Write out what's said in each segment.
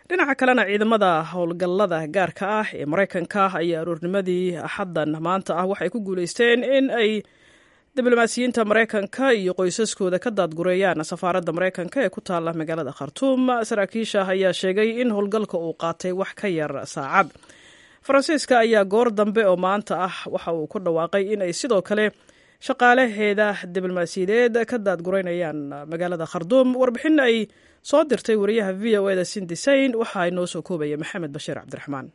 dhinaca kalena ciidamada howlgallada gaarka ah ee maraykanka ayaa aroornimadii axaddan maanta ah waxay ku guuleysteen in ay diblomaasiyiinta maraykanka iyo qoysaskooda ka daadgureeyaan safaaradda maraykanka ee ku taalla magaalada khartuum saraakiisha ayaa sheegay in howlgalka uu qaatay wax ka yar saacad faransiiska ayaa goor dambe oo maanta ah waxa uu ku dhawaaqay in ay sidoo kale shaqaalaheeda diblomaasiyadeed ka daadgureynayaan magaalada khartuum warbixin ay soo dirtay wariyaha v o eda sindisayn waxaa inoo soo koobaya maxamed bashiir cabdiraxmaan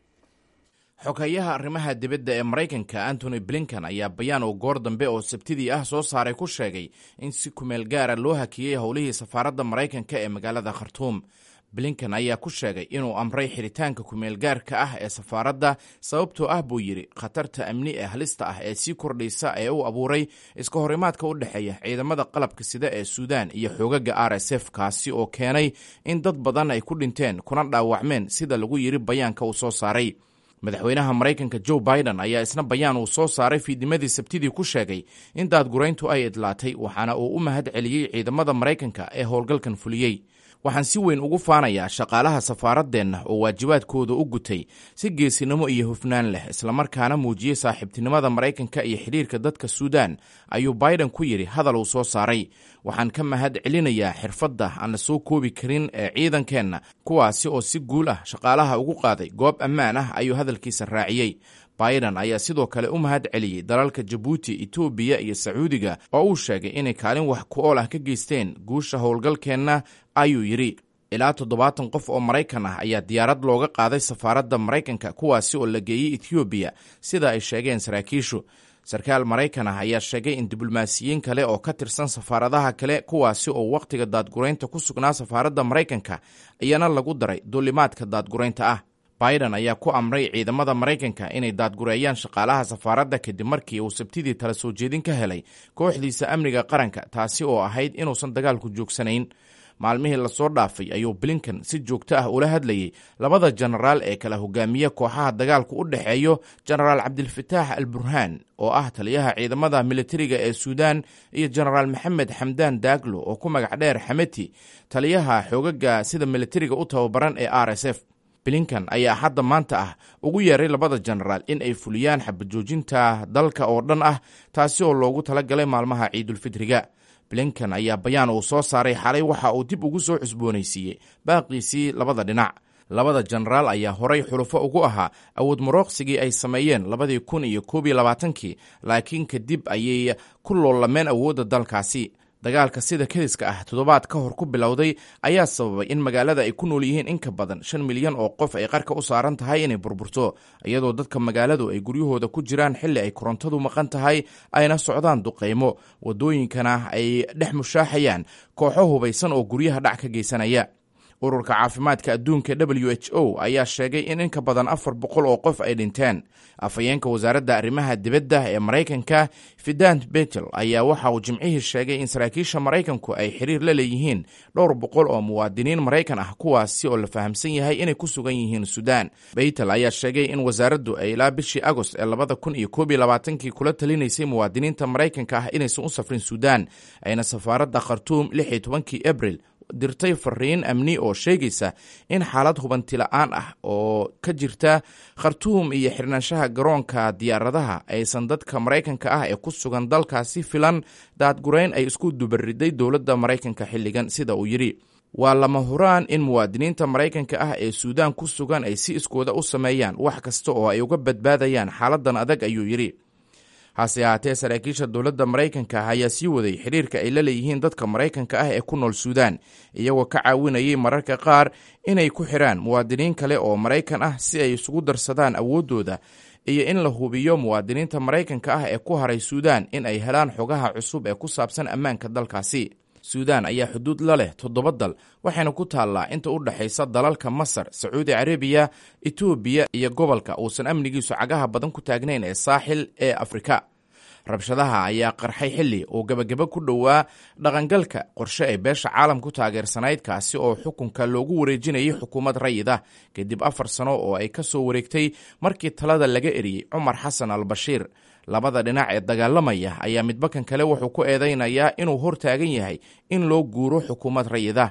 xogeeyaha arrimaha dibadda ee maraykanka antony blinkan ayaa bayaan oo goor dambe oo sabtidii ah soo saaray ku sheegay in si kumeel gaara loo hakiyey howlihii safaaradda maraykanka ee magaalada khartuum blinkan ayaa ku sheegay inuu amray xiritaanka kumeel gaarka ah ee safaaradda sababtoo ah buu yidhi khatarta amni ee halista ah ee sii kordhaysa ee u abuuray iska horimaadka u dhexeeya ciidamada qalabka sida ee suudaan iyo xoogaga r s f kaasi oo keenay in dad badan ay ku dhinteen kuna dhaawacmeen sida lagu yidhi bayaanka uu soo saaray madaxweynaha maraykanka joe biden ayaa isna bayaan uu soo saaray fiidnimadii sabtidii ku sheegay in daadgurayntu ay idlaatay waxaana uu u mahad celiyey ciidamada maraykanka ee howlgalkan fuliyey waxaan si weyn ugu faanayaa shaqaalaha safaaradeenna oo waajibaadkooda u gutay si geesinimo iyo hufnaan leh islamarkaana muujiyey saaxiibtinimada maraykanka iyo xidhiirka dadka suudaan ayuu biden ku yidhi hadal uu soo saaray waxaan ka mahad celinayaa xirfadda aan la soo koobi karin ee ciidankeenna kuwaasi oo si guul ah shaqaalaha ugu qaaday goob ammaan ah ayuu hadalkiisa raaciyey biden ayaa sidoo kale u mahad celiyey dalalka jabuuti etoobiya iyo sacuudiga oo uu sheegay inay kaalin wax ku ool ah ka geysteen guusha howlgalkeenna ayuu yidhi ilaa toddobaatan qof oo maraykan ah ayaa diyaarad looga qaaday safaaradda maraykanka kuwaasi oo la geeyey etoobiya sida ay sheegeen saraakiishu sarkaal maraykan ah ayaa sheegay in diblomaasiyiin kale oo ka tirsan safaaradaha kale kuwaasi oo wakhtiga daadguraynta ku sugnaa safaaradda maraykanka iyana lagu daray duulimaadka daadguraynta ah biden ayaa ku amray ciidamada maraykanka inay daadgureeyaan shaqaalaha safaaradda kadib markii uu sabtidii tala soo jeedin ka helay kooxdiisa amniga qaranka taasi oo ahayd inuusan dagaalku joogsanayn maalmihii lasoo dhaafay ayuu blinkan si joogto ah ula hadlayey labada jenaraal ee kala hogaamiya kooxaha dagaalku u dhexeeyo jenaraal cabdilfataax al burhaan oo ah taliyaha ciidamada militariga ee suudaan iyo jenaraal maxamed xamdaan daaglo oo ku magac dheer xameti taliyaha xoogaga sida militariga u tababaran ee r s f blinkan ayaa hadda maanta ah ugu yeeray labada jenaraal in ay fuliyaan xabajoojinta dalka oo dhan ah taasi oo loogu talagalay maalmaha ciidulfitriga blinkan ayaa bayaan uu soo saaray xalay waxa uu dib ugu soo cusboonaysiiyey baaqiisii labada dhinac labada jenaraal ayaa horay xulufo ugu ahaa awood marooqsigii ay sameeyeen labadii kun iyo koob iyo labaatankii laakiin kadib ayay ku loolameen awoodda dalkaasi dagaalka sida kediska ah toddobaad ka hor ku bilowday ayaa sababay in magaalada ay ku nool yihiin in ka badan shan milyan oo qof ay qarka u saaran tahay inay burburto iyadoo dadka magaaladu ay guryahooda ku jiraan xilli ay korontadu maqan tahay ayna socdaan duqaymo waddooyinkana ay dhex mushaaxayaan kooxo hubaysan oo guryaha dhac ka geysanaya ururka caafimaadka adduunka w h o ayaa sheegay in in ka badan afar boqol oo qof ay dhinteen afhayeenka wasaaradda arrimaha dibadda ee maraykanka fidant betel ayaa waxa uu jimcihii sheegay in saraakiisha maraykanku ay xiriir la leeyihiin dhowr boqol oo muwaadiniin maraykan ah kuwaasi oo la fahamsan yahay inay ku sugan yihiin suudaan betel ayaa sheegay in wasaaraddu ay ilaa bishii agost ee labada kun iyo koob iyo labaatankii kula talinaysay muwaadiniinta maraykanka ah inaysan u safrin suudaan ayna safaaradda khartuum lix iyo tobankii abril dirtay fariin amni oo sheegaysa in xaalad hubanti la-aan ah oo ka jirta khartuum iyo xirnaanshaha garoonka diyaaradaha aysan dadka maraykanka ah ee ku sugan dalkaasi filan daadgurayn ay isku dubariday dowladda maraykanka xilligan sida uu yidhi waa lama huraan in muwaadiniinta maraykanka ah ee suudaan ku sugan ay si iskooda u sameeyaan wax kasta oo ay uga badbaadayaan xaaladan adag ayuu yidhi hase ahaatee saraakiisha dowladda maraykanka ah ayaa sii waday xiriirka ay la leeyihiin dadka maraykanka ah ee ku nool suudaan iyagoo ka caawinayay mararka qaar inay ku xidhaan muwaadiniin kale oo maraykan ah si ay isugu darsadaan awooddooda iyo in la hubiyo muwaadiniinta maraykanka ah ee ku haray suudaan in ay helaan xogaha cusub ee ku saabsan ammaanka dalkaasi suudaan ayaa xuduud la leh toddoba dal waxayna ku taallaa inta u dhexaysa dalalka masar sacuudi carabiya etoobiya iyo gobolka uusan amnigiisu cagaha badan ku taagnayn ee saaxil ee afrika rabshadaha ayaa qarxay xilli uu gebagabo ku dhowaa dhaqangalka qorshe ay beesha caalam ku taageersanayd kaasi oo xukunka loogu wareejinayay xukuumad rayid ah kadib afar sano oo ay ka soo wareegtay markii talada laga eriyey cumar xasan al bashiir labada dhinac ee dagaalamaya ayaa midbakan kale wuxuu ku eedaynayaa inuu hor taagan yahay in loo guuro xukuumad rayid ah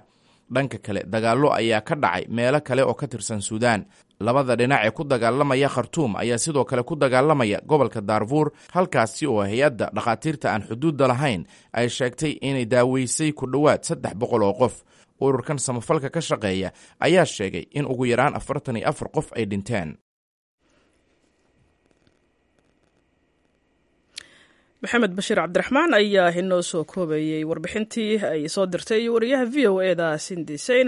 dhanka kale dagaallo ayaa ka dhacay meelo kale oo ka tirsan suudaan labada dhinac ee ku dagaalamaya khartuum ayaa sidoo kale ku dagaalamaya gobolka daarfuur halkaasi oo hay-adda dhakhaatiirta aan xuduudda lahayn ay sheegtay inay daaweysay ku dhowaad saddex boqol oo qof ururkan samafalka ka shaqeeya ayaa sheegay in ugu yaraan afartan iyo afar qof ay dhinteen maxamed bashiir cabdiraxmaan ayaa inoo soo koobayey warbixintii ay soo dirtay wariyaha v o e da sindisayn